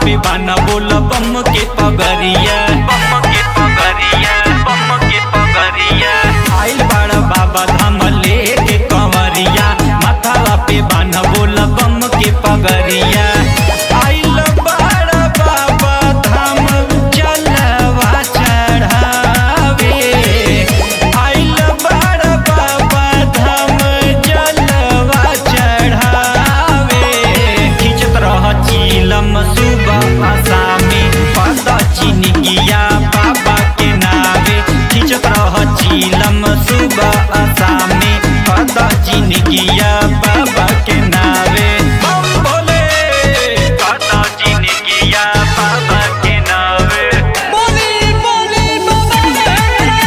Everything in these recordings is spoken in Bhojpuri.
पे बाना बोल बम के पगरिया बम के पगरिया बम के पगरिया आइल बड़ा बाबा धाम लेके कंवरिया माथावा पे बाना बोल बम के पगरिया आइल बड़ा बाबा धाम जलवा चढ़ावे आइल बड़ा बाबा धाम जलवा चढ़ावे खिंचत रह चीलम सुबह आसामी पद चिनिकिया बाबा के नावे खिंचत रह चीलम सुबह आसामी पद चिनिकिया बाबा के नावे बम भोले पद चिनिकिया बाबा के नावे बोली बोली बाबा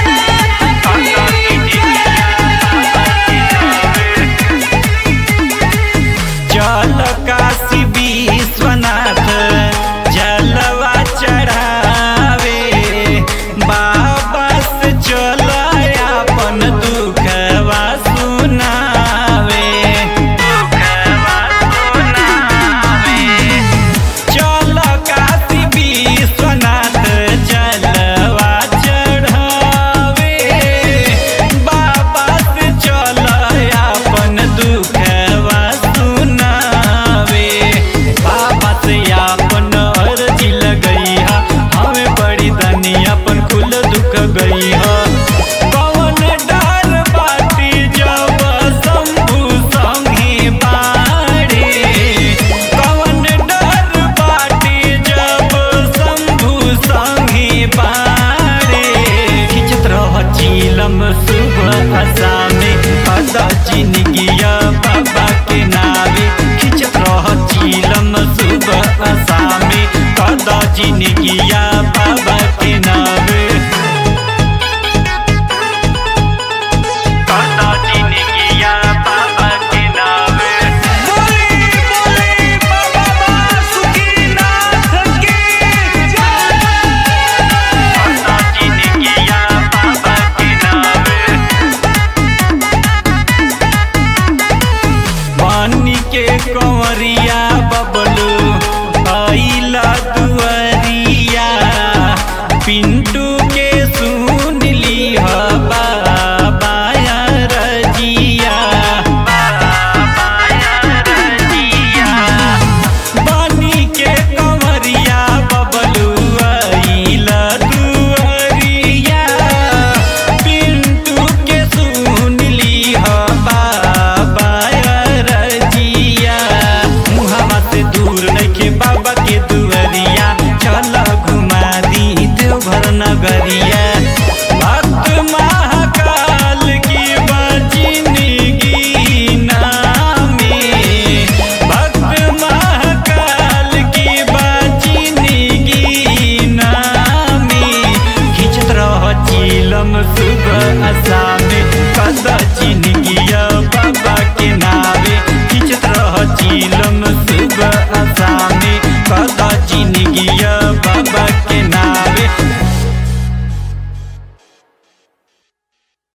पद चिनिकिया बाबा के नावे जल काशी विश्वनाथ जलवा चढ़ावे बाबा से चल अपन दुखवा सुनावे दुखवा सुनावे चल काशी विश्वनाथ जलवा चढ़ावे बाबा से चल अपन दुखवा सुनावे बाबा से अपन अर्जी लगई हा हमें बड़ी धनी अपन कुल दुख गई हा कौन डर बाटी जब शंभु संगे बाड़े कौन डर बाटी जब शंभु संगे बाड़े खिंचत रह चीलम सुबह असामे पदा चिनगिया बाबा के नावे खिंचत रह चीलम सुबह असामे पदा चिनगिया